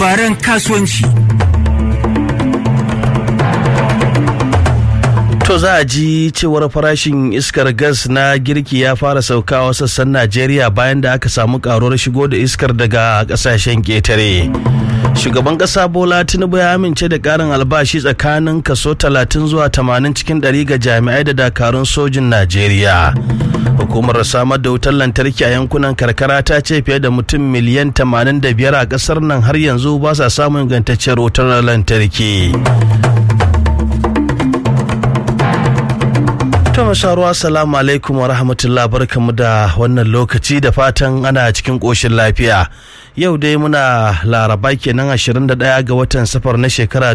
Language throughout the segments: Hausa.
labaran kasuwanci. To za a ji cewar farashin iskar gas na girki ya fara saukawa sassan Najeriya bayan da aka samu karuwar shigo da iskar daga kasashen ketare. Shugaban ƙasa Bola Tinubu ya amince da ƙarin albashi tsakanin kaso 30 zuwa 80 cikin ɗari ga jami'ai da dakarun sojin Najeriya. Hukumar samar da wutar lantarki a yankunan karkara ta ce fiye da mutum miliyan 85 a ƙasar nan har yanzu ba sa samun ingantacciyar wutar lantarki. To masharuwa salamu alaikum wa rahmatullah barkamu da wannan lokaci da fatan ana cikin ƙoshin lafiya. Yau dai muna laraba kenan 21 ga watan safar na shekara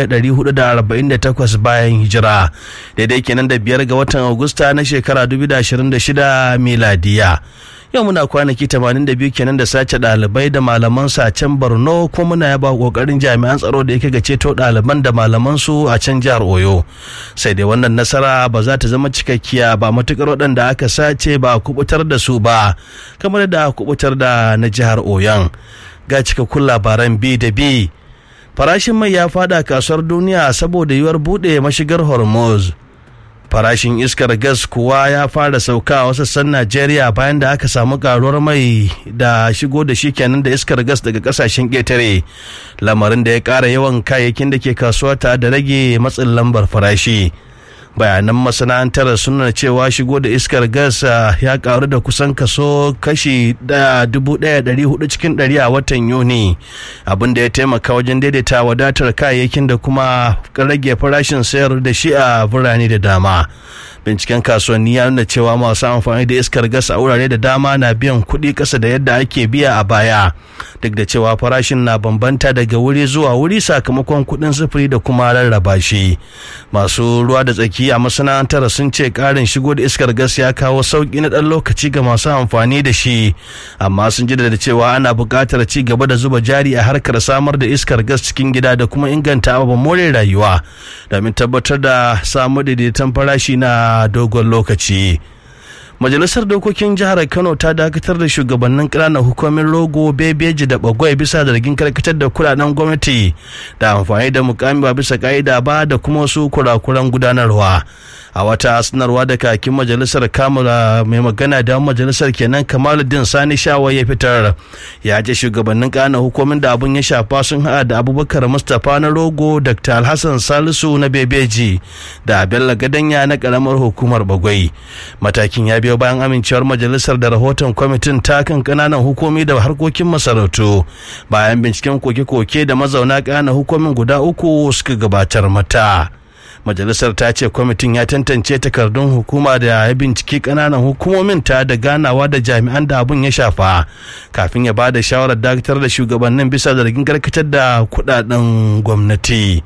1448 bayan hijira. Daidai kenan da biyar ga watan Agusta na shekara 2026 miladiya. yau muna kwanaki 82 kenan da sace ɗalibai da malaman su a can borno kuma muna yaba kokarin jami'an tsaro da yake ga ceto ɗaliban da malaman su a can jihar oyo sai dai wannan nasara ba za ta zama cikakkiya ba matukar waɗanda aka sace ba a kubutar da su ba kamar da kubutar da na jihar oyon ga cikakkun labaran b da b farashin mai ya fada kasuwar duniya saboda yiwuwar buɗe mashigar hormuz farashin iskar gas kuwa ya fara sauka a wasu sassan najeriya bayan da aka samu karuwar mai da shigo da shi kenan da iskar gas daga kasashen ƙetare lamarin da ya ƙara yawan kayayyakin da ke kasuwa ta da rage matsin lambar farashi bayanan masana'antar suna cewa shigo da iskar gas ya karu da kusan kaso kashi hudu cikin ɗari a watan yuni abin da ya taimaka wajen daidaita wadatar kayayyakin da kuma rage farashin sayar da shi a birane da dama binciken kasuwanni ya nuna cewa masu amfani da iskar gas a wurare da dama na biyan kuɗi ƙasa da yadda ake biya a baya duk da cewa farashin na bambanta daga wuri zuwa wuri sakamakon kuɗin sufuri da kuma rarraba shi masu ruwa da tsaki a masana'antar sun ce ƙarin shigo da iskar gas ya kawo sauƙi na ɗan lokaci ga masu amfani da shi amma sun ji da cewa ana buƙatar ci gaba da zuba jari a harkar samar da iskar gas cikin gida da kuma inganta ababen more rayuwa domin tabbatar da samu daidaiton farashi na dogon lokaci majalisar dokokin jihar kano ta dakatar da shugabannin ƙananan hukumin rogo bebeji da bagwai bisa zargin karkatar da kudaden gwamnati da amfani da mukami ba bisa ka'ida ba da kuma wasu kurakuran gudanarwa a wata sanarwa da kakin majalisar kamala mai magana da majalisar kenan kamaluddin sani shawa ya fitar ya ce shugabannin ƙananan hukumin da abun ya shafa sun haɗa da abubakar mustapha na rogo dr alhassan salisu na bebeji da bello gadanya na ƙaramar hukumar bagwai matakin ya biyo bayan amincewar majalisar da rahoton kwamitin takan kananan hukumi da harkokin masarautu bayan binciken koke-koke da mazauna kananan hukumin guda uku suka gabatar mata majalisar ta ce kwamitin ya tantance takardun hukuma da ya binciki kananan hukumomin ta da ganawa da jami'an da abun ya shafa kafin ya ba da shawarar dakatar da shugabannin bisa zargin karkatar da kudaden gwamnati.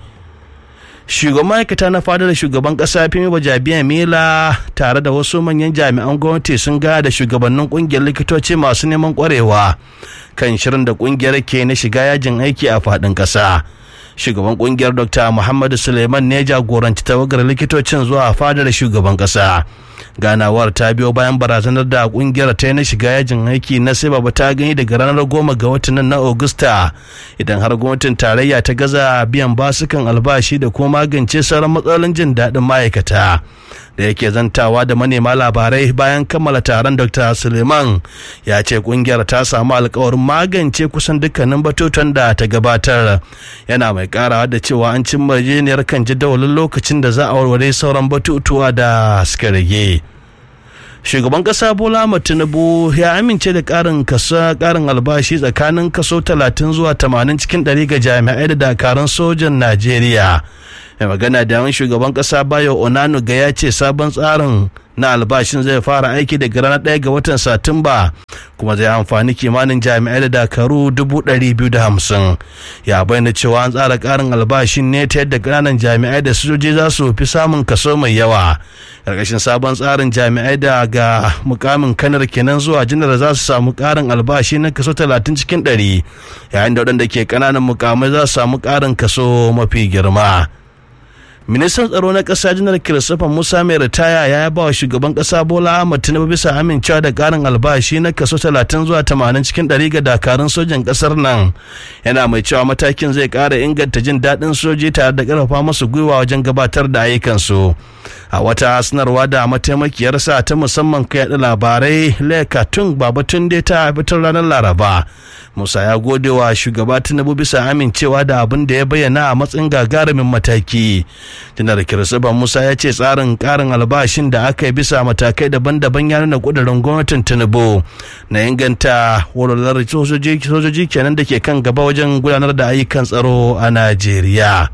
shugaban ma'aikata na fadar shugaban kasa fimi bajabiya mela tare da wasu manyan jami'an gwamnati sun gaya da shugabannin kungiyar likitoci masu neman kwarewa kan shirin da kungiyar ke na shiga yajin aiki a fadin kasa shugaban kungiyar dr muhammadu suleiman ne jagoranci tawagar likitocin zuwa fadar shugaban kasa ganawar ta biyo bayan barazanar da kungiyar ta na shiga yajin aiki na sai baba ta gani daga ranar goma ga watan na augusta idan har gwamnatin tarayya ta gaza biyan basukan albashi da kuma magance sauran matsalolin jin daɗin ma'aikata da yake zantawa da manema labarai bayan kammala taron dr suleiman ya ce kungiyar ta samu alkawarin magance kusan dukkanin batutan da ta gabatar yana mai karawa da cewa an cimma yarjejeniyar kan jadawalin lokacin da za a warware sauran batutuwa da suka rage shugaban kasa bola tinubu ya amince da karin kasa karin albashi tsakanin kaso 30 zuwa 80 cikin 100 ga jami'ai da dakarun sojan najeriya mai magana da yawan shugaban kasa bayo onanu ga ya ce sabon tsarin na albashin zai fara aiki daga ranar ɗaya ga watan satumba kuma zai amfani kimanin jami'ai da dakaru dubu ɗari biyu da hamsin ya bayyana cewa an tsara ƙarin albashin ne ta yadda ƙananan jami'ai da sojoji za su fi samun kaso mai yawa ƙarƙashin sabon tsarin jami'ai da ga mukamin kanar kenan zuwa janar za su samu ƙarin albashi na kaso talatin cikin ɗari yayin da waɗanda ke ƙananan mukamai za su samu ƙarin kaso mafi girma ministan tsaro na ƙasa janar christopher musa mai ritaya ya yaba wa shugaban ƙasa bola ahmad tinubu bisa amincewa da ƙarin albashi na kaso 30 zuwa 80 cikin 100 ga dakarun sojan ƙasar nan yana mai cewa matakin zai ƙara inganta jin daɗin soji tare da ƙarfafa masu gwiwa wajen gabatar da ayyukansu a wata sanarwa da mataimakiyarsa ta musamman kai yaɗa labarai leka tun babatun dai ta fitar ranar laraba musa ya gode wa shugaba tinubu bisa amincewa da abin da ya bayyana a matsayin gagarumin mataki janar kirsiban musa ya ce tsarin karin albashin da aka yi bisa matakai daban-daban ya nuna kudurin gwamnatin tinubu na inganta walwalar sojoji kenan da ke kan gaba wajen gudanar da ayyukan tsaro a najeriya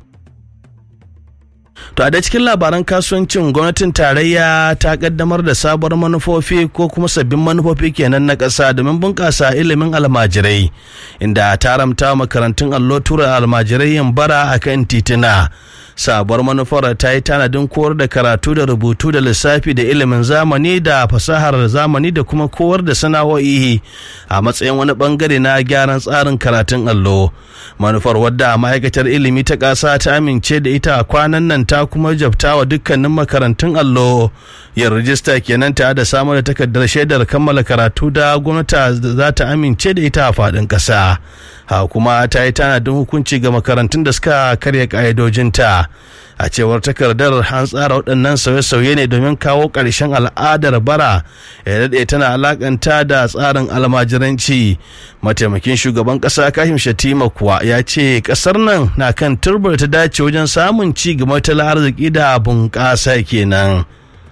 To a da cikin labaran kasuwancin gwamnatin tarayya ta kaddamar da sabuwar manufofi ko kuma sabbin manufofi kenan na ƙasa domin bunƙasa ilimin almajirai inda ta haramta makarantun allo tura almajirai yin bara a kan tituna. sabuwar manufar ta yi tanadin koyar da karatu da rubutu da lissafi da ilimin zamani da fasahar zamani da kuma kowar da sana'o'i a matsayin wani bangare na gyaran tsarin karatun allo manufar wadda ma'aikatar ilimi ta ƙasa ta amince da ita kwanan nan ta kuma jabta wa dukkanin makarantun allo yin rijista kenan ta da samar da takardar shaidar kammala karatu da gwamnati za ta amince da ita a faɗin ƙasa ha kuma ta yi tanadin hukunci ga makarantun da suka karya ƙa'idojinta a cewar takardar an tsara waɗannan sauye-sauye ne domin kawo ƙarshen al'adar bara ya daɗe tana alakanta da tsarin almajiranci mataimakin shugaban ƙasa kashim shatima kuwa ya ce ƙasar nan na kan turbar ta dace wajen samun ci gaba tattalin arziki da bunƙasa kenan.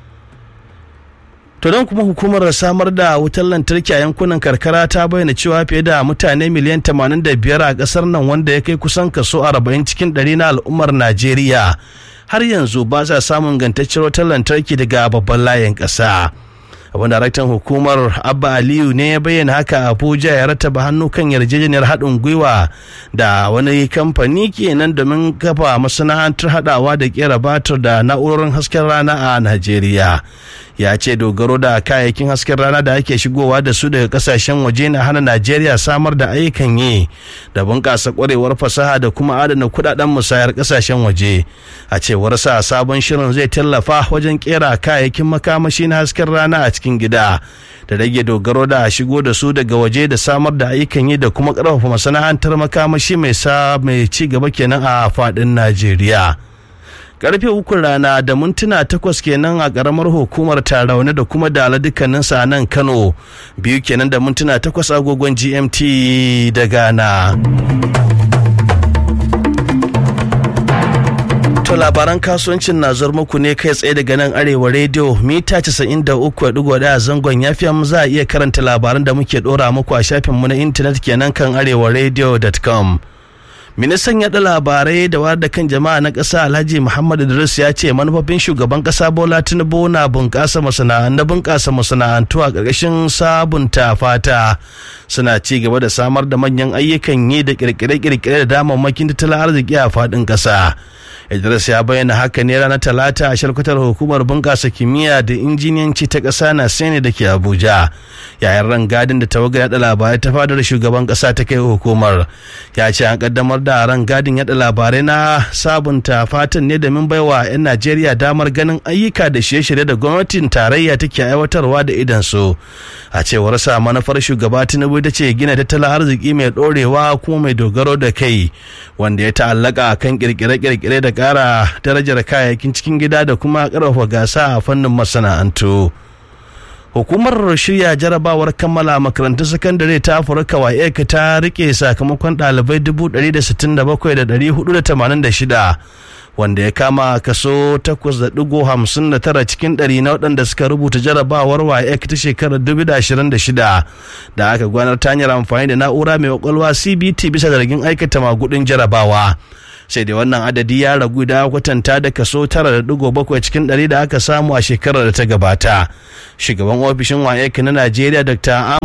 To don kuma hukumar samar da wutar lantarki a yankunan karkara ta bayyana cewa fiye da mutane miliyan 85 a kasar nan wanda ya kai kusan kaso 40 cikin 100 na al'ummar Najeriya har yanzu ba sa samun gantacciyar wutar lantarki daga babban layin ƙasa. abin daraktan hukumar abba aliyu ne ya bayyana haka abuja ya rataba hannu kan yarjejeniyar haɗin gwiwa da wani kamfani kenan domin kafa masana'antar haɗawa da kera batir da na'urorin hasken rana a najeriya ya ce dogaro da kayayyakin hasken rana da ake shigowa da su daga kasashen waje na hana najeriya samar da ayyukan yi da bunƙasa ƙwarewar fasaha da kuma adana kudaden musayar kasashen waje a cewar sa sabon shirin zai tallafa wajen kera kayayyakin makamashi na hasken rana a cikin gida da rage dogaro da shigo da su daga waje da samar da ayyukan yi da kuma ƙarfafa masana'antar makamashi mai sa mai ci gaba kenan a faɗin najeriya karfe uku rana da mintuna takwas kenan a karamar hukumar tarauni da kuma dala dukkanin sa nan kano biyu kenan da mintuna takwas agogon gmt da ghana To labaran kasuwancin na zuwa muku ne kai tsaye daga nan arewa rediyo mita 93.1 zangon yafiyan za a iya karanta labaran da muke dora muku a shafinmu na intanet kenan kan arewaradio.com. ministan yaɗa labarai da wayar da kan jama'a na ƙasa alhaji muhammad idris ya ce manufofin shugaban ƙasa bola tinubu na bunƙasa masana'antu bunƙasa masana'antu a ƙarƙashin sabunta fata suna ci gaba da samar da manyan ayyukan yi da ƙirƙire-ƙirƙire da damammakin tattalin arziki a faɗin ƙasa idris ya bayyana haka ne ranar talata a shalkwatar hukumar bunƙasa kimiyya da injiniyanci ta ƙasa na sene da ke abuja yayin rangadin da tawagar yaɗa labarai ta fadar shugaban ƙasa ta kai hukumar ya ce an ƙaddamar da ran gadin yada labarai na sabunta fatan ne domin baiwa 'yan najeriya damar ganin ayyuka da shirye-shirye da gwamnatin tarayya take aiwatarwa da idan su a cewar sa manufar shugaba tinubu ta ce gina tattalin arziki mai dorewa kuma mai dogaro da kai wanda ya ta'allaka kan kirkire-kirkire da kara darajar kayayyakin cikin gida da kuma karfafa gasa a fannin masana'antu. hukumar shirya jarabawar kammala makarantun sakandare ta afirka waec ta rike sakamakon ɗalibai 167,486 wanda ya kama kaso 8.59 cikin ɗari na waɗanda suka rubuta jarabawar waec ta shekarar 2026 da aka gwanar ta hanyar amfani da na'ura mai kwakwalwa cbt bisa zargin aikata magudin jarabawa sai dai wannan adadi ya ragu da kwatanta da kaso 9.7 cikin 100 da aka samu a shekarar da ta gabata shugaban ofishin waec na najeriya dr